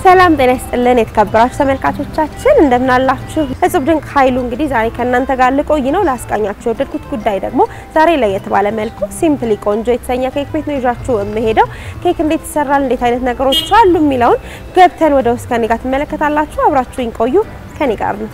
ሰላም ጤና ይስጥልን የተከበራችሁ ተመልካቾቻችን እንደምን አላችሁ? እጽብ ድንቅ ኃይሉ እንግዲህ ዛሬ ከእናንተ ጋር ልቆይ ነው። ላስቃኛችሁ የወደድኩት ጉዳይ ደግሞ ዛሬ ላይ የተባለ መልኩ ሲምፕሊ ቆንጆ የተሰኘ ኬክ ቤት ነው ይዣችሁ የምሄደው። ኬክ እንዴት ይሰራል፣ እንዴት አይነት ነገሮች አሉ የሚለውን ገብተን ወደ ውስጥ ከኔ ጋር ትመለከታላችሁ። አብራችሁኝ ቆዩ፣ ከኔ ጋር ነው።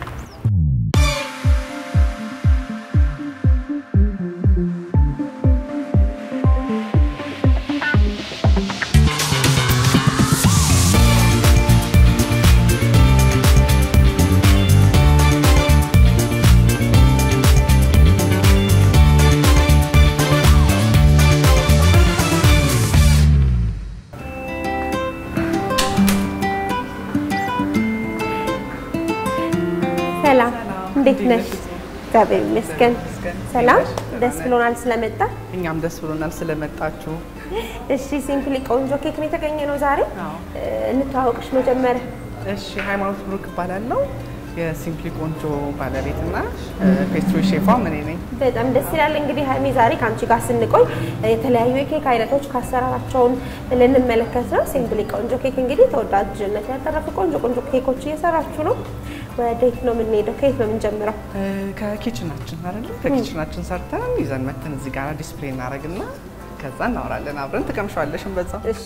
ሰላም እንዴት ነሽ? እግዚአብሔር ይመስገን ሰላም። ደስ ብሎናል ስለመጣ። እኛም ደስ ብሎናል ስለመጣችሁ። እሺ ሲምፕሊ ቆንጆ ኬክ ነው የተገኘ ነው ዛሬ። አዎ። እንተዋወቅሽ መጀመሪያ። እሺ ሃይማኖት ብሩክ እባላለሁ የሲምፕሊ ቆንጆ ባለቤትና ፔስትሪ ሼፏ እኔ ነኝ። በጣም ደስ ይላል። እንግዲህ ሀይሚ ዛሬ ከአንቺ ጋር ስንቆይ የተለያዩ የኬክ አይነቶች ከአሰራራቸውን ልንመለከት ነው። ሲምፕሊ ቆንጆ ኬክ እንግዲህ ተወዳጅነት ያተረፉ ቆንጆ ቆንጆ ኬኮች እየሰራችሁ ነው። ወዴት ነው የምንሄደው? ከየት ነው የምንጀምረው? እ፣ ከኪችናችን አይደለ ከኪችናችን ሰርተን ይዘን መተን እዚህ ጋር ዲስፕሌይ እናደርግና ከዛ እናወራለን አብረን ትቀምሻለሽን በዛው እሺ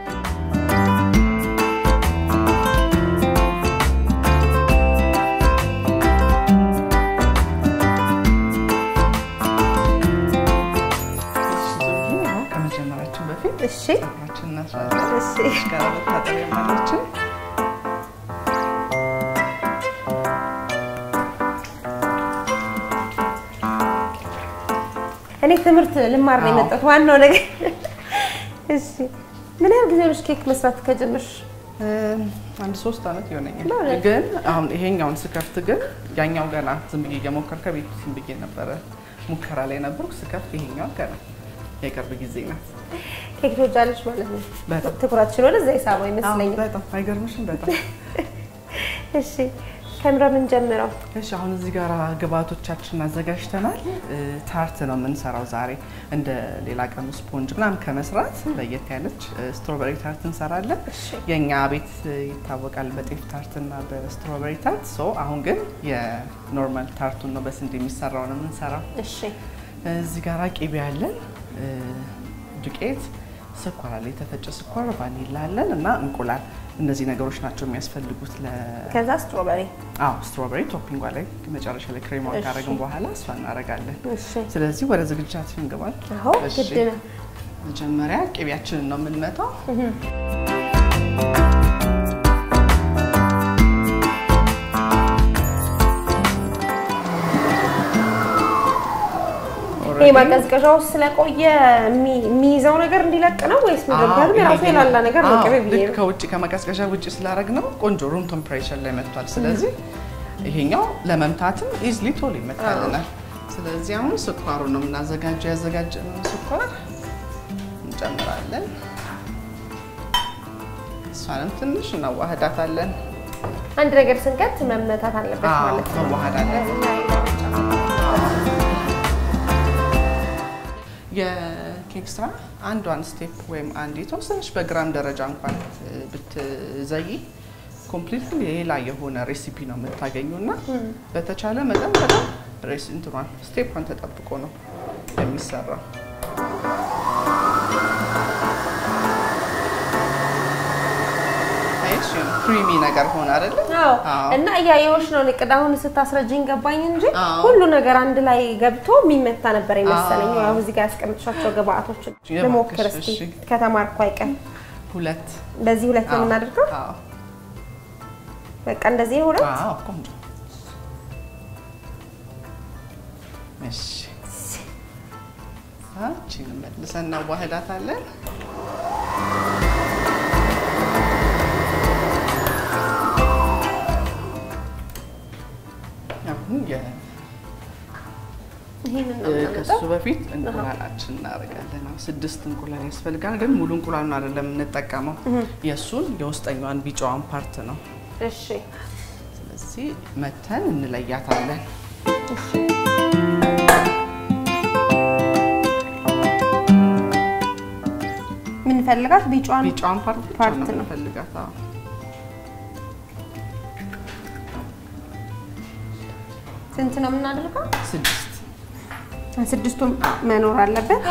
ያው ከመጀመራችን በፊት እሺ ጸጉራችን እናስራለን። እሺ ጋር መታጠቢያ ማለችን እኔ ትምህርት ልማር ነው አዎ። የመጣሁት። ዋናው ነገር እሺ። ምን ያህል ጊዜ ሆነሽ ኬክ መስራት ከጀመርሽ? እ፣ አንድ ሶስት አመት ይሆነኛል። በእውነት? ግን አሁን ይሄኛውን ስከፍት ግን ያኛው ገና ዝም ብዬ እየሞከር ከቤት ዝም ብዬ ነበረ ሙከራ ላይ ነበርኩ። ስከፍት ይሄኛው ገና የቅርብ ጊዜ ናት። ኬክ ትወጃለሽ ማለት ነው። በጣም ትኩረትሽን ወደዛ የሳበው አዎ፣ ይመስለኛል። በጣም አይገርምሽም? በጣም እሺ ከምረ ምን ጀምረው? እሺ። አሁን እዚህ ጋር ግብአቶቻችንን አዘጋጅተናል። እ፣ ታርት ነው የምንሰራው ዛሬ። እንደ ሌላ ቀኑ ስፖንጅ ምናምን ከመስራት ለየት ያለች እ፣ ስትሮበሪ ታርት እንሰራለን። የእኛ ቤት እ፣ ይታወቃል በጤፍ ታርት እና በስትሮበሪ ታርት። ሶ አሁን ግን የኖርማል ታርቱን ነው በስንዴ የሚሰራው ነው የምንሰራው። እሺ እዚህ ጋር ቂቤ አለን፣ እ፣ ዱቄት፣ ስኳር አለ፣ የተፈጨ ስኳር፣ ቫኒላ አለን እና እንቁላል። እነዚህ ነገሮች ናቸው የሚያስፈልጉት ለ ከዛ ስትሮበሪ። አዎ ስትሮበሪ ቶፒንጓ ላይ መጨረሻ ላይ ክሬማውን እሺ። ካረግን በኋላ እሷ እናደርጋለን። እሺ ስለዚህ ወደ ዝግጅታችን እንገባል። አዎ እሺ። ግድ ነው። መጀመሪያ ቅቤያችንን ነው የምንመታው። ይሄ ማቀዝቀዣ ውስጥ ስለቆየ የሚ- የሚይዘው ነገር እንዲለቅ ነው ወይስ መጀመሪያ አዎ፣ የራሱ ይሄ የላላ ነገር ነው? አዎ፣ ቅቤ ብዬ ልክ ነው። ከውጭ ከመቀዝቀዣ ውጭ ስላደረግ ነው ቆንጆ ሩም ቴምፕሬቸር ላይ መጥቷል። ስለዚህ ይሄኛው ለመምታትም ኢዝሊ ቶሎ ይመታልናል። ስለዚህ አሁን ስኳሩ ነው የምናዘጋጀው። ያዘጋጀነውን ስኳር እንጨምራለን። እሷንም ትንሽ እናዋህዳታለን። አንድ ነገር ስንከት መመታት አለበት አዎ፣ ማለት ነው። መዋሃድ አለበት። የኬክ ስራ አንዷን ስቴፕ ወይም አንድ የተወሰነች በግራም ደረጃ እንኳን እ፣ ብትዘይ ኮምፕሊትሊ ሌላ የሆነ ሬሲፒ ነው የምታገኙ እና በተቻለ መጠን በጣም ሬስ እንትኗን ስቴፕን ተጠብቆ ነው የሚሰራው። አየሽ ክሪሚ ነገር ሆነ አይደለ? አዎ አዎ። እና እያየሁሽ ነው። ቅድ አሁን ስታስረጅኝ ገባኝ እንጂ አዎ። ሁሉ ነገር አንድ ላይ ገብቶ የሚመታ ነበር የመሰለኝ። አዎ። ያው እዚህ ጋር ያስቀምጥሻቸው ግብአቶች እባክሽ፣ ልሞክር እስኪ እሺ። ከተማርኩ አይቀር። ሁለት በዚህ ሁለት ነው አዎ፣ የምናደርገው። አዎ፣ በቃ እንደዚህ ነው ሁለት። አዎ፣ ቆንጆ። እሺ አቺን መልሰን እናዋህዳታለን። አሁን የ- ይሄንን ነው እ፣ የምናመጣው። ከሱ በፊት እንቁላላችን እናደርጋለን። አሁን ስድስት እንቁላል ያስፈልጋል፣ ግን ሙሉ እንቁላል ነው አይደለም የምንጠቀመው። የእሱን የውስጠኛዋን ቢጫዋን ፓርት ነው። እሺ ስለዚህ መተን እንለያታለን። የምንፈልጋት ቢጫዋን ቢጫዋን ፓርት ብቻ ፓርት ነው ነው። የምንፈልጋት። አዎ። ስንት ነው የምናደርገው? ስድስት ስድስቱም መኖር አለበት።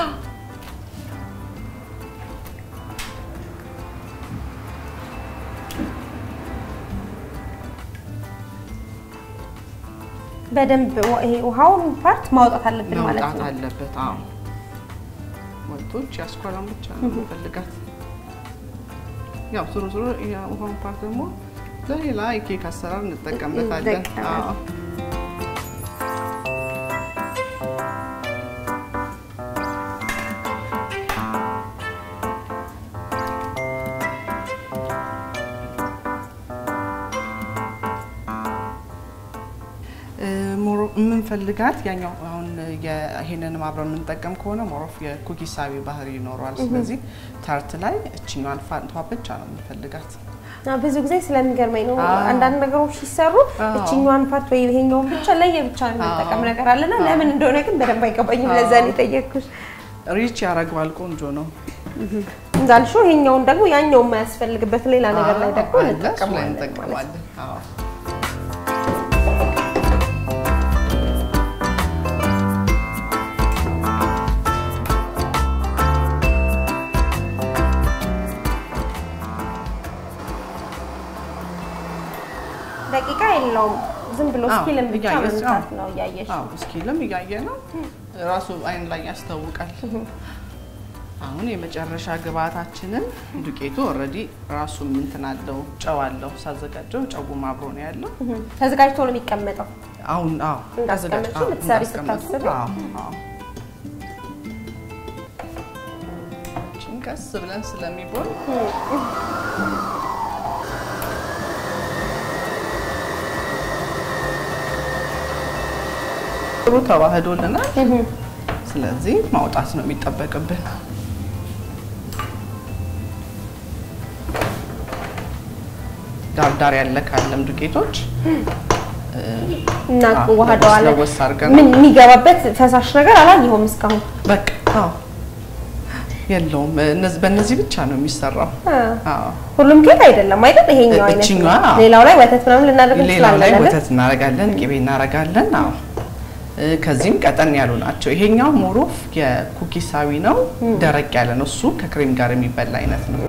በደንብ ይሄ ውሃውን ፓርት ማውጣት አለብን ማለት መውጣት ነው። አለበት። አዎ ወጥቶች ያስኳላን ብቻ ነው የምፈልጋት። ያው ዞሮ ዞሮ የውሃውን ፓርት ደግሞ ለሌላ የኬክ አሰራር እንጠቀምበታለን። እንጠቀማለን። አዎ ሞሮ የምንፈልጋት ያኛው አሁን ይሄንን አብረን የምንጠቀም ከሆነ ሞሮፍ የኩኪሳዊ ባህሪ ይኖረዋል። ስለዚህ ታርት ላይ እችኛዋን ፋንቷ ብቻ ነው የምንፈልጋት። አዎ፣ ብዙ ጊዜ ስለሚገርመኝ ነው አዎ። አንዳንድ ነገሮች ሲሰሩ አዎ። እችኛዋን ፓርት ወይ ይሄኛውን ብቻ ለየ ብቻ የምንጠቀም አዎ። ነገር አለና ለምን እንደሆነ ግን በደንብ አይገባኝም። አዎ። ለዛ ነው የጠየቅኩሽ። ሪች ያደርገዋል። ቆንጆ ነው። እንዳልሽው ይሄኛውን ደግሞ ያኛው የማያስፈልግበት ሌላ ነገር ላይ ደግሞ አዎ፣ አለ፣ እሱ ላይ እንጠቀመዋለን ማለት ነው። እንጠቀማለን። አዎ ደቂቃ የለውም። ዝም ብሎ አዎ፣ ስኪልን ብቻ እያየሽ፣ መምታት አዎ። ነው እያየሽ አዎ እስኪልም እያየ ነው ራሱ አይን ላይ ያስታውቃል። አሁን የመጨረሻ ግብአታችንን ዱቄቱ ኦልሬዲ ራሱ እንትን አለው ጨው አለው። ሳዘጋጀው ጨውም አብሮ ነው ያለው። ተዘጋጅቶ ነው የሚቀመጠው። አሁን አዎ እንዳስቀመጥሽው ተዘጋጅ- አዎ፣ ልትሰሪ እንዳስቀመጥኩት፣ ስታስቢ? አዎ፣ አዎ። ይህችን ቀስ ብለን ስለሚቦል ጥሩ ተዋህዶልናል። ስለዚህ ማውጣት ነው የሚጠበቅብን። ዳርዳር ያለ ካለም ዱቄቶች እና አዎ፣ ዋህደዋለን። ለወስ አድርገን ምን የሚገባበት ፈሳሽ ነገር አላየሁም እስካሁን። በቃ አዎ፣ የለውም። እነዚህ በእነዚህ ብቻ ነው የሚሰራው። አዎ። ሁሉም ኬክ አይደለም አይደል? ይሄኛው አይነት ነው። እችኛዋ፣ አዎ። ሌላው ላይ ወተት ምናምን ልናደርግ ሌላው ላይ እንችላለን አይደል? ወተት እናረጋለን፣ ቅቤ እናረጋለን። አዎ እ፣ ከዚህም ቀጠን ያሉ ናቸው። ይሄኛው ሞሮፍ የኩኪሳዊ ነው፣ ደረቅ ያለ ነው። እሱ ከክሬም ጋር የሚበላ አይነት ነው።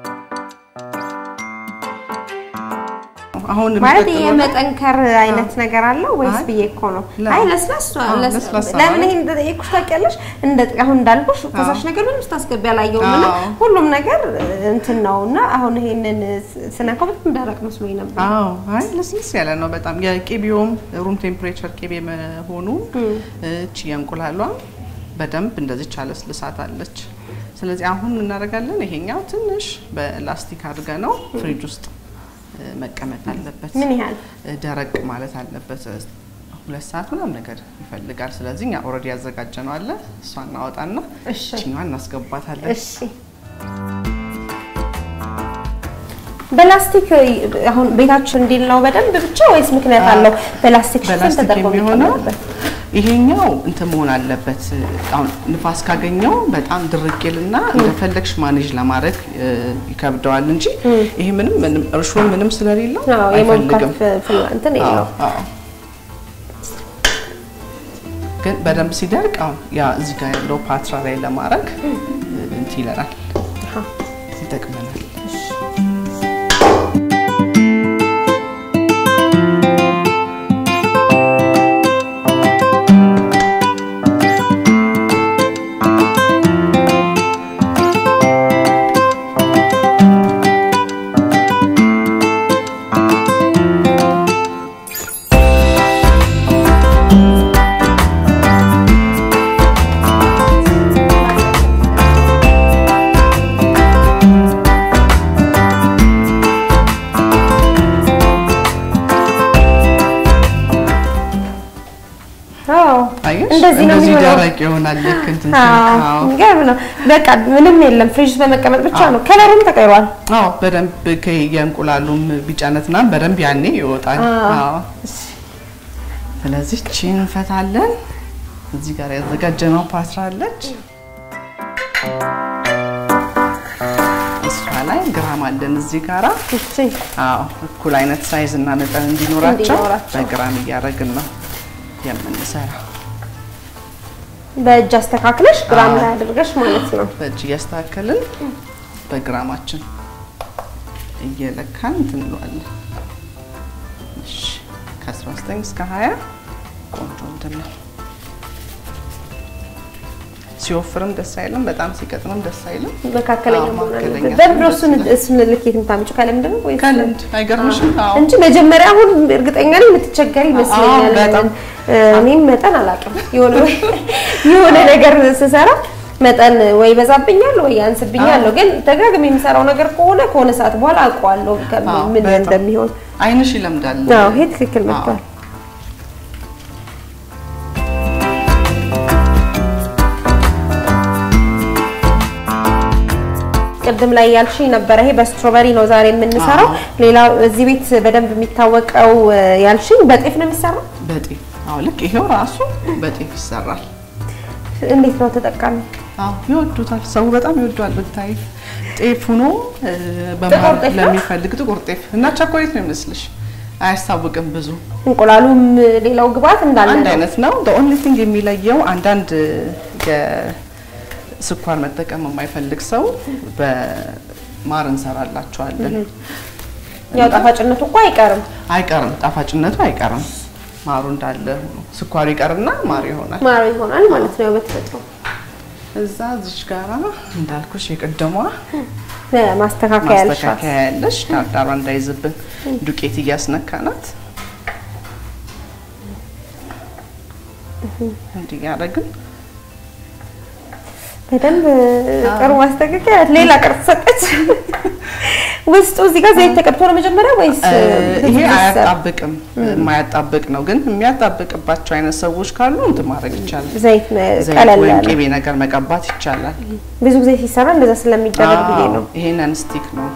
አሁን ማለት የሚቀጥለው የመጠንከር አይነት ነገር አለው ወይስ አይ፣ ብዬ እኮ ነው። ለ- አይ ለስላሳ አዎ፣ ለስ- ለስላሳ ለምን ማለት- ይሄን እንደጠየኩሽ ታውቂያለሽ? እንደ አሁን እንዳልኩሽ ፈሳሽ ነገር ምንም ስታስገቢ አላየሁም እና አዎ። ሁሉም ነገር እንትን ነው እና አሁን ይሄንን ስነካው በጣም ደረቅ መስሎኝ ነበር። አዎ አይ ልስልስ ያለ ነው በጣም የቅቤውም ሩም ቴምፕሬቸር ቅቤ መሆኑ እቺ የእንቁላሏ በደንብ እንደዚች አለስልሳት አለች። ስለዚህ አሁን እናደርጋለን። ይሄኛው ትንሽ በላስቲክ አድርገ ነው ፍሪጅ ውስጥ እ፣ መቀመጥ አለበት። ምን ያህል እ፣ ደረቅ ማለት አለበት። እ፣ ሁለት ሰዓት ምናምን ነገር ይፈልጋል። ስለዚህ እኛ ኦልሬዲ ያዘጋጀ ነው አለ እሷ እናወጣና እሺ እችኛዋን እናስገባታለን። እሺ በላስቲክ አሁን ቤታችን እንዲል ነው በደንብ ብቻ ወይስ ምክንያት አለው? በላስቲክ ሽፍን በላስቲክ ተደርጎ የሚሆነው የሚቀመጥበት? ይሄኛው እንትን መሆን አለበት። አሁን ንፋስ ካገኘው በጣም ድርቅ ይልና እንደፈለግሽ ማኔጅ ለማድረግ እ፣ ይከብደዋል እንጂ ይሄ ምንም ምንም እርሾ ምንም ስለሌለው አዎ አይፈልግም። የመንካት ፍላ- እንትን አዎ፣ የለው አዎ። ግን በደንብ ሲደርቅ አሁን ያ እዚህ ጋር ያለው ፓትራ ላይ ለማድረግ እ፣ እንትን ይለናል፣ ይጠቅመናል። አዎ አየሽ? እንደዚህ ነው እንደዚህ የሚሆነው። ደረቅ ይሆናል። ልክ እንትን አዎ ሲል፣ አዎ። የሚገርም ነው። በቃ ምንም የለም ፍሪጅ ውስጥ በመቀመጥ ብቻ ነው። ከለሩም ተቀይሯል። አዎ በደንብ ከ- የእንቁላሉም ቢጫነት ምናምን በደንብ ያኔ ይወጣል። አዎ። አዎ ስለዚህ ቺን እንፈታለን። እዚህ ጋር ያዘጋጀነው ፓትራ አለች። እሷ ላይ ግራም አለን እዚህ ጋራ። እሺ አዎ እኩል አይነት ሳይዝ እና መጠን እንዲኖራቸው እንዲኖራቸው። በግራም እያደረግን ነው። የምንሰራው። በእጅ አስተካክለሽ ግራም አዎ። ላይ አድርገሽ ማለት ነው። በእጅ እያስተካከልን በግራማችን እየለካን እንትን እንለዋለን። እሺ ከ19 እስከ 20 ቆንጆ እንትን ነው። ሲወፍርም ደስ አይልም፣ በጣም ሲቀጥንም ደስ አይልም። መካከለኛ አዎ፣ መሆን መካከለኛ አለበት። በምንድነው እሱን ሲሆን ደስ እሱን ልኬት የምታምጪው ከልምድ ነው ወይስ ከልምድ አይገርምሽም? አዎ እንጂ መጀመሪያ አሁን እርግጠኛ ነኝ የምትቸገሪ ይመስለኛል። አዎ፣ በጣም። እ፣ እኔም መጠን አላውቅም። የሆነ የሆነ ነገር ስሰራ መጠን ወይ ይበዛብኛል ወይ ያንስብኛል ነው። ግን ደጋግሜ የምሰራው ነገር ከሆነ ከሆነ ሰዓት በኋላ አውቀዋለሁ ከ- አዎ፣ ምን በጣም። እንደሚሆን። አይንሽ ይለምዳል። አዎ ይሄ ትክክል አዎ። መጥቷል። ቅድም ላይ ያልሽኝ ነበረ። ይሄ በስትሮበሪ ነው ዛሬ የምንሰራው። አዎ። ሌላ እዚህ ቤት በደንብ የሚታወቀው እ፣ ያልሽኝ በጤፍ ነው የሚሰራው። በጤፍ አዎ፣ ልክ ይሄው ራሱ በጤፍ ይሰራል። እንዴት ነው ተጠቃሚ? አዎ ይወዱታል። ሰው በጣም ይወዷል። ብታይ ጤፍ ሆኖ እ፣ ጥቁር በመሀል ጤፍ ነው? ለሚፈልግ ጥቁር ጤፍ እና ቸኮሌት ነው ይመስልሽ። አያስታውቅም ብዙ እንቁላሉም ሌላው ግብአት እንዳለ አንድ ነው። አይነት ነው። ኦንሊ ቲንግ የሚለየው አንዳንድ የስኳር መጠቀም የማይፈልግ ሰው በማር እንሰራላቸዋለን። ያው ጣፋጭነቱ እኮ አይቀርም። አይቀርም፣ ጣፋጭነቱ አይቀርም። ማሩ እንዳለ ሆኖ ስኳሩ ይቀርና ማር ይሆናል። ማር ይሆናል ማለት ነው ያው በተፈጥሮ እዛ እዚች ጋራ እንዳልኩሽ የቀደሟ ማስተካከያ ያልሻት ማስተካከያ ያለሽ ዳርዳሯ እንዳይዝብን ዱቄት እያስነካናት እንዲህ ያደረግን በደንብ ጥሩ ማስተካከያ ሌላ ቅርጽ ሰጠች። ውስጡ እዚህ ጋር ዘይት ተቀብቶ ነው መጀመሪያ ወይስ ይሄ ህዝብ ይሰራ? አያጣብቅም፣ የማያጣብቅ ነው። ግን የሚያጣብቅባቸው አይነት ሰዎች ካሉ እንትን ማድረግ ይቻላል። ዘይት ዘይት ቀለል ወይም ያለ ቅቤ ነገር መቀባት ይቻላል። ብዙ ጊዜ ሲሰራ እንደዛ ስለሚደረግ ብዬ አዎ፣ ነው። ይሄ ነን ስቲክ ነው።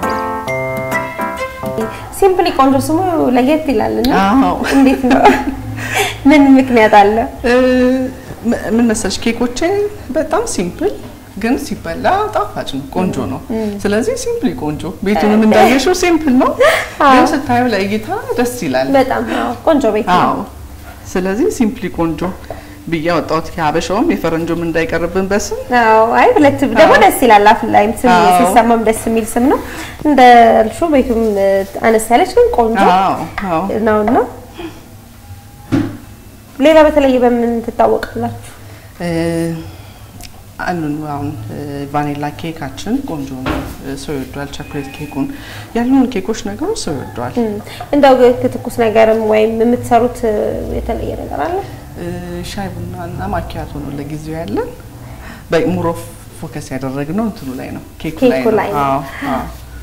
ሲምፕሊ ቆንጆ ስሙ ለየት ይላል እና አዎ። እንዴት ነው? ምን ምክንያት አለ? እ፣ ም- ምን መሰለሽ ኬኮቼ በጣም ሲምፕል ግን ሲበላ ጣፋጭ ነው፣ ቆንጆ ነው። ስለዚህ ሲምፕሊ ቆንጆ ቤቱንም እንዳየሽው ሲምፕል ነው፣ ግን ስታዩ ለእይታ ደስ ይላል። በጣም አዎ፣ ቆንጆ ቤት ነው። አዎ ስለዚህ ሲምፕሊ ቆንጆ ብዬ አወጣሁት። የሀበሻውም የፈረንጆም እንዳይቀርብን በስም አዎ አይ ሁለት ደግሞ አዎ። ደስ ይላል። አፍ ላይም ስም አዎ። ሲሰማም ደስ የሚል ስም ነው። እንዳልሽው ቤቱም እ፣ አነስ ያለች ግን ቆንጆ አዎ አዎ ነውና ሌላ በተለየ በምን ትታወቃላችሁ? እ፣ አሉን አሁን እ፣ ቫኒላ ኬካችን ቆንጆ ነው፣ እ፣ ሰው ይወደዋል። ቸኮሌት ኬኩን ያሉን ኬኮች ነገሮች ሰው ይወደዋል። እም፣ እንደው ትኩስ ነገርም ወይም የምትሰሩት እ፣ የተለየ ነገር አለ? እ፣ ሻይ ቡና እና ማኪያቶ ነው ለጊዜው ያለን። በሙሮ ፎከስ ያደረግነው እንትኑ ላይ ነው ኬኩ ላይ ኬኩ ነው። ላይ ነው። አዎ አዎ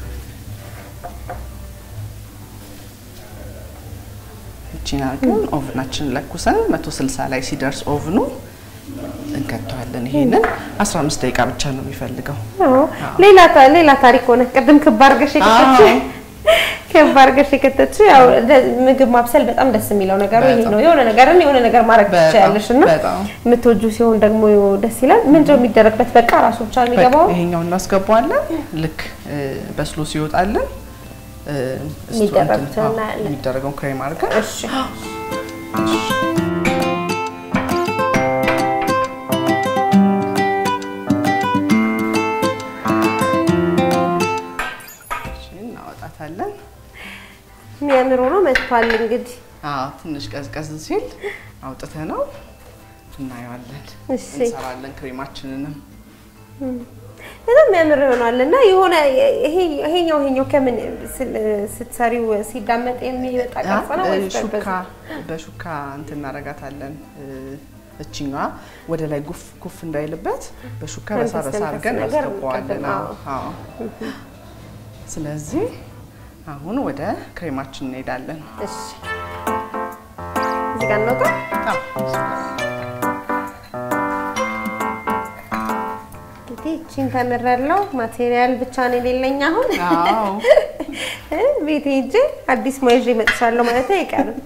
እቺን አድርገን ኦቭናችንን ለኩሰን 160 ላይ ሲደርስ ኦቭኑ እንከተዋለን። ይሄንን 15 ደቂቃ ብቻ ነው የሚፈልገው። አዎ ሌላ ታ- ሌላ ታሪክ ሆነ። ቅድም ክብ አድርገሽ የከተትሽ አዎ። ክብ አድርገሽ የከተትሽ ያው ደ- ምግብ ማብሰል በጣም ደስ የሚለው ነገሩ ይሄ በጣም። ነው። የሆነ ነገርን የሆነ ነገር ማድረግ በጣም፣ ትችያለሽ እና በጣም። የምትወጁ ሲሆን ደግሞ ደስ ይላል። ምንድነው የሚደረግበት? በቃ ራሱ ብቻ ነው የሚገባው። ይሄኛው እናስገባዋለን። ልክ እ፣ በስሎ ሲወጣልን እ፣ እስቶ የሚደረጉትን እንትን- አዎ፣ እናያለን። የሚደረገውን ክሬም አድርገን እሺ እናወጣታለን። የሚያምር ሆኖ መጥቷል። እንግዲህ አዎ ትንሽ ቀዝቀዝ ሲል አውጥተ ነው እናየዋለን። እሺ እንሰራለን ክሬማችንንም በጣም የሚያምር ሆኗል እና የሆነ ይሄ ይሄኛው ይሄኛው ከምን ስል- ስትሰሪው ሲዳመጥ የሚወጣ ቅርጽ ነው ወይስ ሹካ በርበዝ? በሹካ እንትን እናደርጋታለን። እ፣ እችኛዋ ወደ ላይ ጉፍ ጉፍ እንዳይልበት በሹካ መንፈስ በሳ በሳ መንፈስ አድርገን ነገር እናስገባዋለን። እንቀጥል። አዎ አዎ። ስለዚህ አሁን ወደ ክሬማችን እንሄዳለን። እሺ እዚህ ጋር እንውጣ። አዎ እንግዲህ እቺን ተምሬያለሁ። ማቴሪያል ብቻ ነው የሌለኝ አሁን አዎ እ ቤት ሄጄ አዲስ ሙያ ይዤ እመጥቻለሁ ማለት አይቀርም።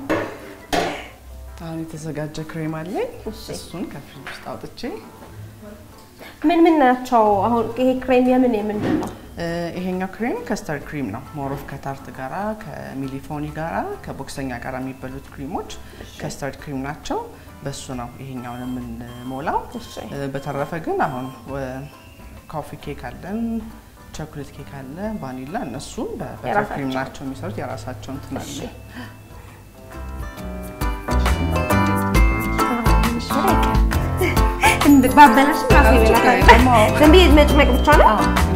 አሁን የተዘጋጀ ክሬም አለኝ። እሺ። እሱን ከፍሪጅ ውስጥ አውጥቼ ምን ምን ናቸው አሁን? ይሄ ክሬም የምን የምንድን ነው? ይሄኛው ክሬም ከስተርድ ክሪም ነው። ሞሮፍ ከታርት ጋራ ከሚሊፎኒ ጋራ ከቦክሰኛ ጋራ የሚበሉት ክሪሞች ከስተርድ ክሪም ናቸው። በሱ ነው ይሄኛውን የምንሞላው። በተረፈ ግን አሁን ኮፊ ኬክ አለን፣ ቾኮሌት ኬክ አለ፣ ቫኒላ እነሱ በበተር ክሪም ናቸው የሚሰሩት የራሳቸው እንትን አለ። ባበላሽ ራሱ ይበላል። ዝም ብዬ መጭመቅ ብቻ ነው።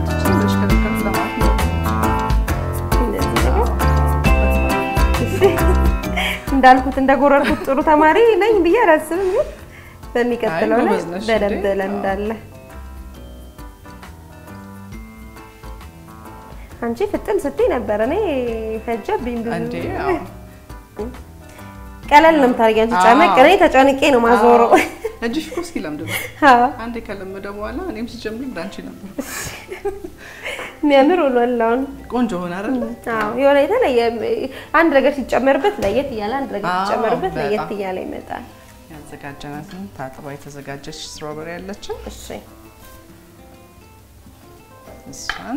እንዳልኩት እንደጎረርኩት ጥሩ ተማሪ ነኝ ብዬ አላስብም፣ ግን በሚቀጥለው ላይ በደንብ ለምዳለሁ። አንቺ ፍጥን ስትይ ነበር፣ እኔ ፈጀብኝ ብዙ። ቀለል ነው የምታደርጊው አንቺ ጨመቅ፣ እኔ ተጨንቄ ነው ማዞረው። እጅሽ እኮ እስኪ ለምድ ነው። አንዴ ከለመደ በኋላ እኔም ስጀምር እንዳንቺ ነበር። የሚያምር ሆኗል። አሁን ቆንጆ ሆነ አይደል? አዎ፣ የሆነ የተለየ አንድ ነገር ሲጨመርበት ለየት እያለ አንድ ነገር ሲጨመርበት ለየት እያለ ይመጣል። ያዘጋጀናትን ታጥባ የተዘጋጀች ስትሮበሪ ያለችን እሺ፣ እሷን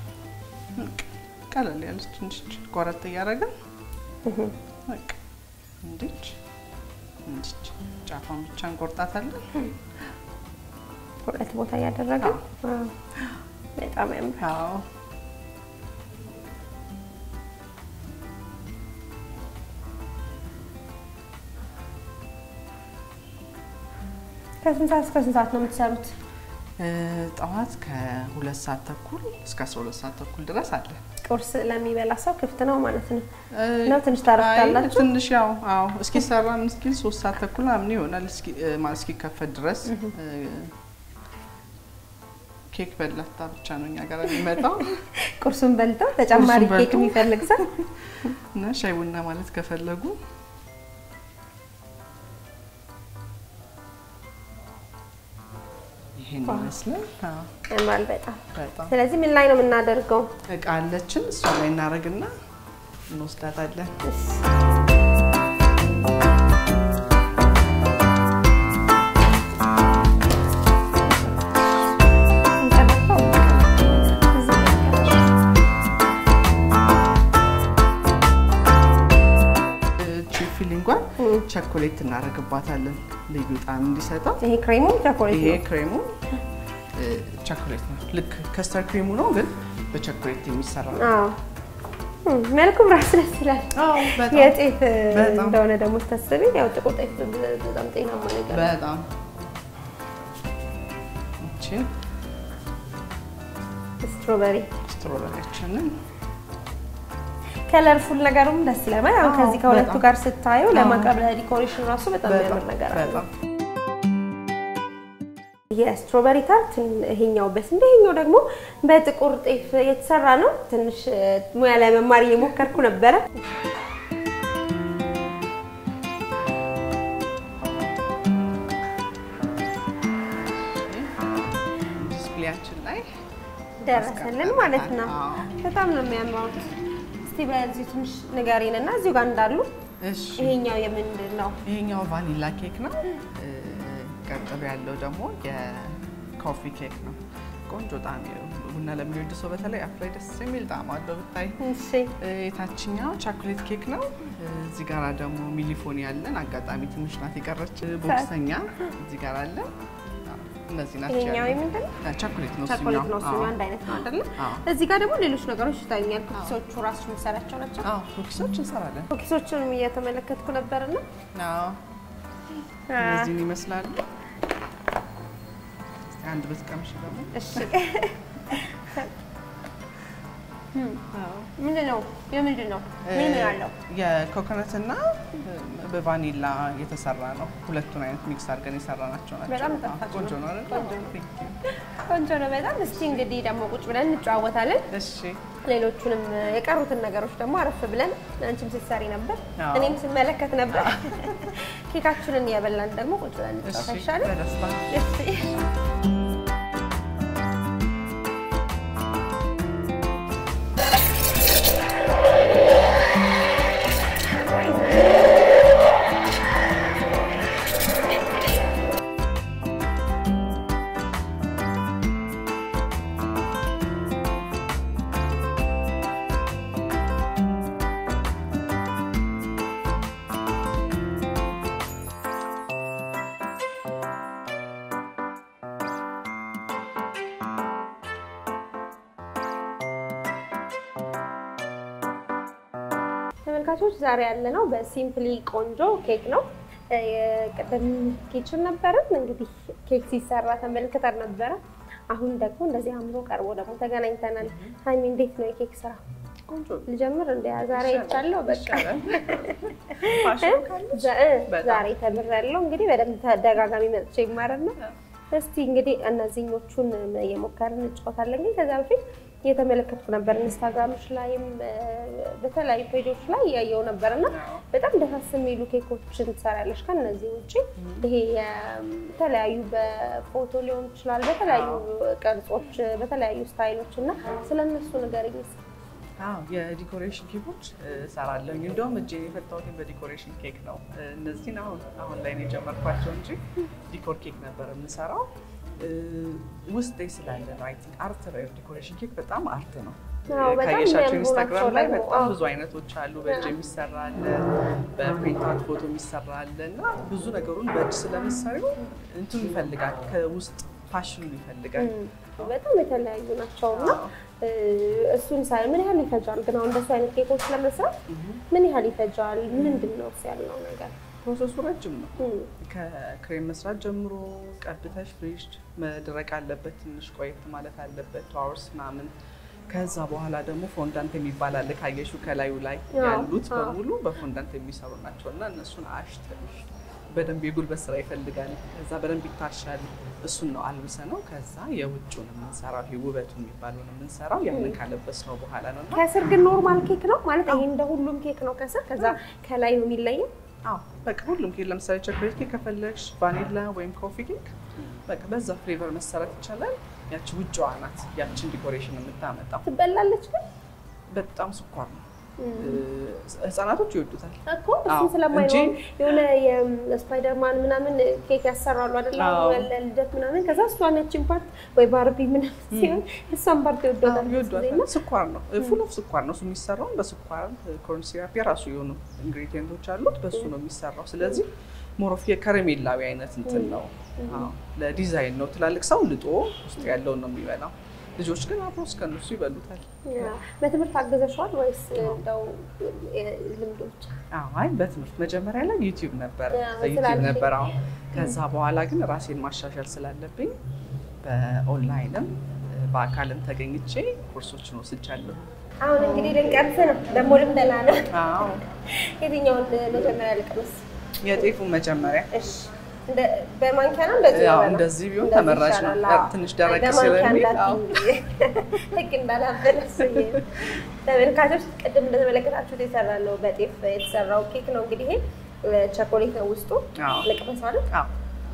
ቀለል ያለች ትንሽ ቆረጥ እያደረግን በቃ እንዲች እንዲች ጫፏን ብቻ እንቆርጣታለን። ሁለት ቦታ እያደረግን በጣም ያምራል። አዎ ከስንት ሰዓት እስከ ስንት ሰዓት ነው የምትሰሩት? ጠዋት ከሁለት ሰዓት ተኩል እስከ አስራ ሁለት ሰዓት ተኩል ድረስ አለ። ቁርስ ለሚበላ ሰው ክፍት ነው ማለት ነው ነው ትንሽ ታረፍታላችሁ? ትንሽ ያው አዎ፣ እስኪሰራ ምን እስኪል ሶስት ሰዓት ተኩል ምናምን ይሆናል ማለት እስኪከፈት ድረስ ኬክ በላታ ብቻ ነው እኛ ጋር የሚመጣው። ቁርሱን በልተው ተጨማሪ ኬክ የሚፈልግ ሰው እና ሻይ ቡና ማለት ከፈለጉ ይሄን ይመስላል። ያምራል በጣም በጣም ስለዚህ ምን ላይ ነው የምናደርገው? እቃ አለችን እሷ ላይ እናደርግና እንወስዳታለን። ፊሊንጓን ቸኮሌት እናደርግባታለን ልዩ ጣዕም እንዲሰጠው። ይሄ ክሬሙ ቸኮሌት ይሄ ነው። ክሬሙ ቸኮሌት ነው። ልክ ከስተር ክሬሙ ነው፣ ግን በቸኮሌት የሚሰራ ነው። አዎ እም፣ መልኩም ራሱ ደስ ይላል። አዎ፣ በጣም የጤፍ በጣም። እንደሆነ ደግሞ ስታስቢ ያው ጥቁር ጤፍ በጣም ጤናማ ነገር ነው። በጣም እቺን ስትሮበሪ ስትሮበሪያችንን ከለርፉል ነገሩም ደስ ይላል። ማለት አሁን አዎ፣ ከዚህ ከሁለቱ በጣም። ጋር ስታየው አዎ። ለማቅረብ ለዲኮሬሽን ራሱ በጣም የሚያምር ነገር አለ። በጣም የስትሮበሪ ታርት ይሄኛው በስንዴ ይሄኛው ደግሞ በጥቁር ጤፍ የተሰራ ነው። ትንሽ እ፣ ሙያ ላይ መማር እየሞከርኩ ነበረ። ዲስፕሌያችን ላይ ደረሰልን ማለት ነው። አዎ። በጣም ነው የሚያምረው። እስቲ በዚህ ትንሽ ንገሪን እና እዚሁ ጋር እንዳሉ እሺ ይሄኛው የምንድን ነው? ይሄኛው ቫኒላ ኬክ ነው። እ፣ ቀጥሎ ያለው ደግሞ የኮፊ ኬክ ነው። ቆንጆ ጣዕም ቡና ለሚወድ ሰው በተለይ አፍ ላይ ደስ የሚል ጣዕም አለው ብታይ። እሺ እ፣ የታችኛው ቻኮሌት ኬክ ነው። እ፣ እዚህ ጋራ ደግሞ ሚሊፎኒ ያለን አጋጣሚ ትንሽ ናት የቀረች። ቦክሰኛ እዚህ ጋር አለ። አዎ፣ እነዚህ ናቸው ይሄኛው ያሉት። የምንድን ነው? እ፣ ቻኮሌት ነው ቸኮሌት ነው። እሱኛው። እሱኛው አዎ። አንድ አይነት ነው አይደለ? አዎ። እዚህ ጋር ደግሞ ሌሎች ነገሮች ይታዩኛል። ኩኪሶቹ ራሱ የምሰራቸው ናቸው። አዎ፣ ኩኪሶች እንሰራለን። ኩኪሶቹንም እየተመለከትኩ ነበርና አዎ፣ እነዚህን ይመስላሉ። እስኪ አንድ ብትቀምሽ ደግሞ እሺ አዎ። ምንድን ነው የምንድን ነው ምን ምን አለው? የኮኮነት እና በቫኒላ የተሰራ ነው። ሁለቱን አይነት ሚክስ አድርገን የሰራናቸው ናቸው። በጣም ጣፋጭ ቆንጆ ነው። ነው አይደል? ቆንጆ ነው። Thank you። ቆንጆ ነው በጣም። እስቲ እንግዲህ ደግሞ ቁጭ ብለን እንጨዋወታለን። እሺ ሌሎቹንም የቀሩትን ነገሮች ደግሞ አረፍ ብለን አንቺም ስትሰሪ ነበር፣ አዎ። እኔም ስመለከት ነበር። ኬካችንን እየበላን ደግሞ ቁጭ ብለን እንጫወት እሺ፣ አይሻልም? በደስታ እሺ ተመልካቾች ዛሬ ያለ ነው በሲምፕሊ ቆንጆ ኬክ ነው። ቅድም ኪችን ነበርን እንግዲህ ኬክ ሲሰራ ተመልክተን ነበረ። አሁን ደግሞ እንደዚህ አምሮ ቀርቦ ደግሞ ተገናኝተናል። ሀይሚ እንዴት ነው የኬክ ስራ? ቆንጆ ልጀምር እንደ ዛሬ ይቻለው በቃ ፋሽን ካለ ዛሬ ተምሬያለሁ። እንግዲህ በደንብ ተደጋጋሚ መጥቼ ይማረን ነው። እስቲ እንግዲህ እነዚህኞቹን እየሞከርን እንጫወታለን። ግን ከዛ በፊት እየተመለከትኩ ነበር ኢንስታግራሞች ላይም በተለያዩ ፔጆች ላይ እያየው ነበር እና በጣም ደሳስ የሚሉ ኬኮችን ትሰራለች። ከነዚህ ውጭ ይሄ የተለያዩ በፎቶ ሊሆን ይችላል፣ በተለያዩ ቅርጾች፣ በተለያዩ ስታይሎች እና ስለነሱ ንገሪኝ እስኪ። አዎ የዲኮሬሽን ኬኮች እሰራለሁ። እንደውም እጄን የፈታሁት በዲኮሬሽን ኬክ ነው። እነዚህን አሁን አሁን ላይ ነው የጀመርኳቸው እንጂ ዲኮር ኬክ ነበር የምሰራው ውስጥ ስላለ ነው። አይ ቲንክ አርት ነው። ዲኮሬሽን ኬክ በጣም አርት ነው። አዎ፣ በጣም ካየሻቸው የሚያምሩ ኢንስታግራም ላይ ናቸው በጣም ደግሞ። ብዙ አይነቶች አሉ። በእጅ የሚሰራ አለ፣ በፕሪንታት ፎቶ የሚሰራ አለ እና ብዙ ነገሩን በእጅ ስለምሰሪው እንትኑ ይፈልጋል፣ ከውስጥ ፋሽኑ ይፈልጋል። በጣም የተለያዩ ናቸው እና እሱን ሳይ ምን ያህል ይፈጃል? ግን አሁን እንደሱ አይነት ኬኮች ለመስራት ምን ያህል ይፈጃል? ምንድን ነው እሱ ያለው ነገር? ፕሮሰሱ ረጅም ነው። እም፣ ከክሬም መስራት ጀምሮ ቀብተሽ ፍሪጅ መድረቅ አለበት፣ ትንሽ ቆየት ማለት አለበት፣ ቱ አወርስ ምናምን። ከዛ በኋላ ደግሞ ፎንዳንት የሚባል አለ። ካየሽው ከላዩ ላይ አዎ፣ ያሉት አዎ። በሙሉ በፎንዳንት የሚሰሩ ናቸው እና እነሱን አሽተሽ በደንብ የጉልበት ስራ ይፈልጋል። ከዛ በደንብ ይታሻል። እሱን ነው አልብሰ ነው። ከዛ የውጭውን የምንሰራው ይሄ ውበቱ የሚባለውን የምንሰራው ያንን ካለበስ ነው በኋላ ነው እና ከስር ግን ኖርማል ኬክ ነው ማለት ይሄ እንደ ሁሉም ኬክ ነው ከስር፣ ከዛ ከላይ ነው የሚለየው። አዎ በቃ ሁሉም ኬክ ለምሳሌ ቸኮሌት ኬክ ከፈለግሽ ቫኒላ ወይም ኮፊ ኬክ በቃ በዛ ፍሌቨር መሰረት ይቻላል። ያቺ ውጭዋ ናት ያቺን ዲኮሬሽን የምታመጣው። ትበላለች ግን በጣም ስኳር ነው። ህጻናቶች ይወዱታል። እኮ አዎ፣ እሱን ስለማይሆን እንጂ- የሆነ የስፓይደርማን ምናምን ኬክ ያሰራሉ አይደለ? አዎ። ልደት ምናምን ከዛ እሷን ያቺን ፓርት ወይ ባርቢ ምናምን ሲሆን እሷን ፓርት ይወዷታል ብዙ ጊዜ እና ይወዷታል። ስኳር ነው ፉል ኦፍ ስኳር ነው። እሱ የሚሰራው በስኳር ኮርን ሲራፕ የራሱ የሆኑ ኢንግሪዲየንቶች አሉት። በሱ ነው የሚሰራው። ስለዚህ ሞሮፍ የከረሜላዊ አይነት እንትን ነው። አዎ፣ ለዲዛይን ነው። ትላልቅ ሰው ልጦ ውስጥ ያለውን ነው የሚበላው። ልጆች ግን አብሮ እስከነሱ ይበሉታል። ያ፣ በትምህርት አገዘሸዋል ወይስ እንደው ልምዱ ብቻ? አዎ፣ አይ በትምህርት መጀመሪያ ላይ ዩቲዩብ ነበር ያ፣ ዩቲዩብ ስላልሽኝ። ነበር። አሁን ከዛ በኋላ ግን ራሴን ማሻሻል ስላለብኝ በኦንላይንም በአካልም ተገኝቼ ኮርሶችን ወስጃለሁ። አሁን እንግዲህ ልንቀምስ ነው ደግሞ ልምደና ነው። አዎ የትኛውን መጀመሪያ ልቅመስ? የጤፉን መጀመሪያ እሺ እንደ በማንኪያ ነው እንደዚህ ያው ነው? እንደዚህ ቢሆን እንደዚህ ተመራጭ ነው። ይሻላል። ያው አዎ። ትንሽ ደረቅ በማንኪያ ስለሚል፣ እንዳትዪ። ህግ እንዳላበለስ ብዬ ነው። ተመልካቾች ቅድም እንደተመለከታችሁት የሰራለው በጤፍ የተሰራው ኬክ ነው። እንግዲህ ይሄ ቸኮሌት ነው ውስጡ። አዎ። ልቅመስ ማለት አዎ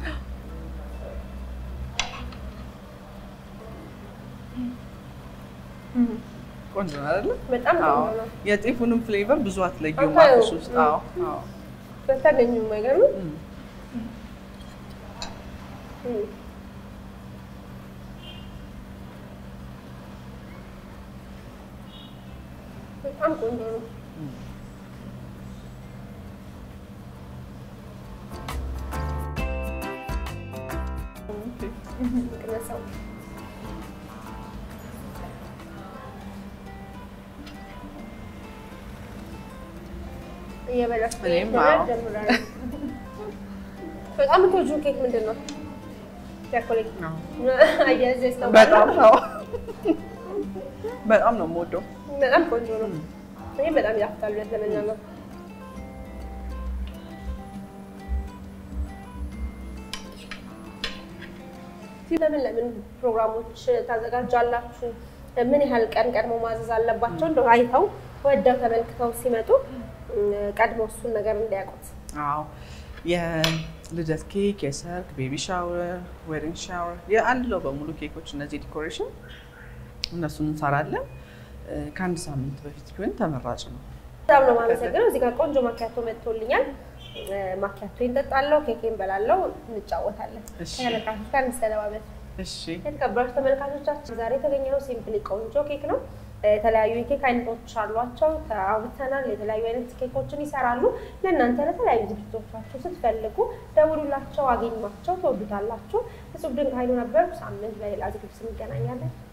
ቆንጆ ነው አይደለ? በጣም አዎ ቆንጆ ነው። የጤፉንም ፍሌቨር ብዙ አትለዩም አታዩ። አፍሽ ውስጥ። አዎ አዎ በታገኙ አይገርም? እም። እም። በጣም ቆንጆ ነው። ቅመሰው እየበላሽ እኔም መብላት አዎ። ጀምራለሁ። በጣም የምትወጂው ኬክ ምንድን ነው? ቸኮሌት አዎ። አያያዝሽ ነው። በጣም ነው በጣም ነው የምወደው። በጣም ቆንጆ ነው። ይሄ በጣም ያፍታል ብለት ለመናገር ለምን ለምን ፕሮግራሞች ታዘጋጃላችሁ? ምን ያህል ቀን ቀድሞ ማዘዝ አለባቸው? እንደው አይተው ወደው ተመልክተው ሲመጡ እም፣ ቀድሞ እሱን ነገር እንዲያውቁት። አዎ የልደት ኬክ፣ የሰርግ፣ ቤቢ ሻወር፣ ዌዲንግ ሻወር የአንድ በሙሉ ኬኮች እነዚህ ዲኮሬሽን እነሱን እንሰራለን። እ፣ ከአንድ ሳምንት በፊት ቢሆን ተመራጭ ነው። በጣም ነው የማመሰግነው። እዚህ ጋር ቆንጆ ማኪያቶ መጥቶልኛል። እ፣ ማኪያቶ እንጠጣለሁ፣ ኬኬን በላለው፣ እንጫወታለን። እሺ። ተመልካቾች ጋር እንሰነባበት። እሺ የተከበራችሁ ተመልካቾቻችን ዛሬ የተገኘነው ሲምፕሊ ቆንጆ ኬክ ነው። የተለያዩ የኬክ አይነቶች አሏቸው። አውጥተናል። የተለያዩ አይነት ኬኮችን ይሰራሉ። ለእናንተ ለተለያዩ ዝግጅቶቻችሁ ስትፈልጉ ደውሉላቸው፣ አገኟቸው፣ ትወዱታላችሁ። እጹብ ድንቅ ኃይሉ ነበር። ሳምንት በሌላ ዝግጅት እንገናኛለን።